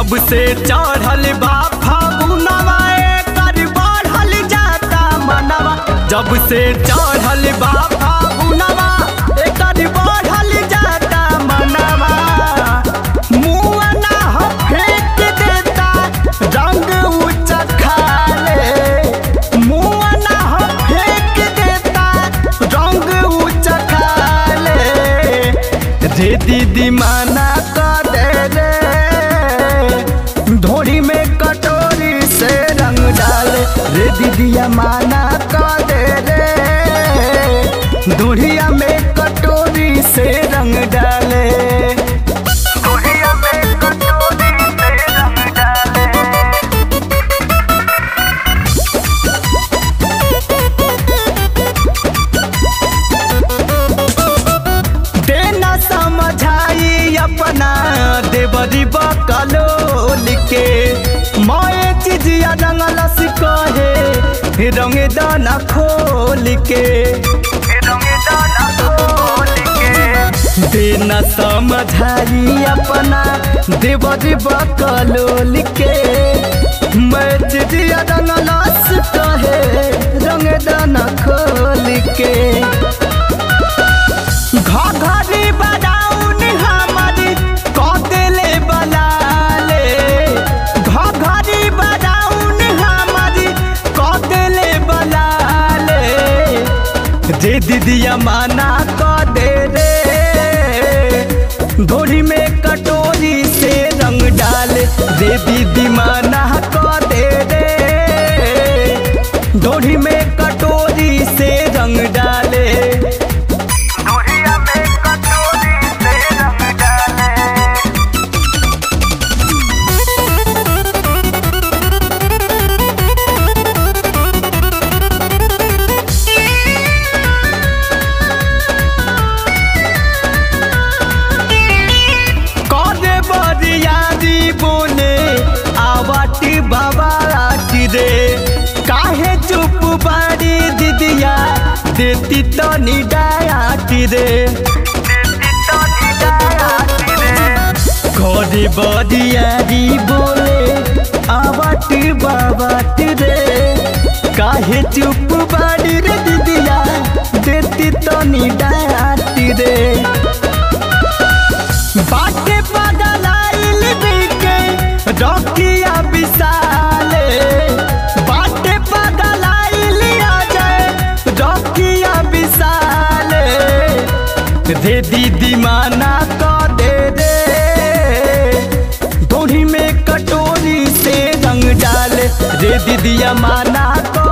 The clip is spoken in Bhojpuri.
जब से चढ़ल बा फागुनवा एकर बढ़ल जाता मनवा जब से चढ़ल बा फागुनवा एकर बढ़ल जाता मनवा मुआ ना ह फेंक देता रंग ऊंचा खाले मुआ ना ह फेंक देता रंग ऊंचा खाले रे दीदी माना कर दे रे धोड़ी में कटोरी से रंग डाले रे दीदिया माना कर दे रे धोड़िया में कटोरी से रंग डाले धोड़िया में कटोरी से रंग डाले देना समझाई अपना देवरी बकलोल के मोए चिजिया रंगलस कहे रंग दाना खोल के देना समझाई अपना देवरी बकलोल के मैं चिजिया रंगलस कहे रंग दाना खोल के घघरी बदाउन हमारी कदेले बलाले घघरी बदाउन हमारी कदेले बलाले जे दीदिया माना क दे रे धोरी में कटोरी से रंग डाले रे दीदी माना क दे रे धोरी में कटोरी से रंग डाले दूरिया में कटोरी से रंग डाले करे बरियारी बोले आवाटी बाबाटी रे काहे चुप बाड़ी दीदिया देती तो निडायाटी रे करे बरियारी बोले आवाटी बाबाटी रे काहे चुप बाड़ी रे दीदिया देती तो निडायाटी रे बाटे पगलाइल बिके रखिया विशाले बाटे पगलाइल अजय रखिया विशाले रे दीदी माना क दे रे धोड़ी में कटोरी से रंग डाले रे दीदिया माना क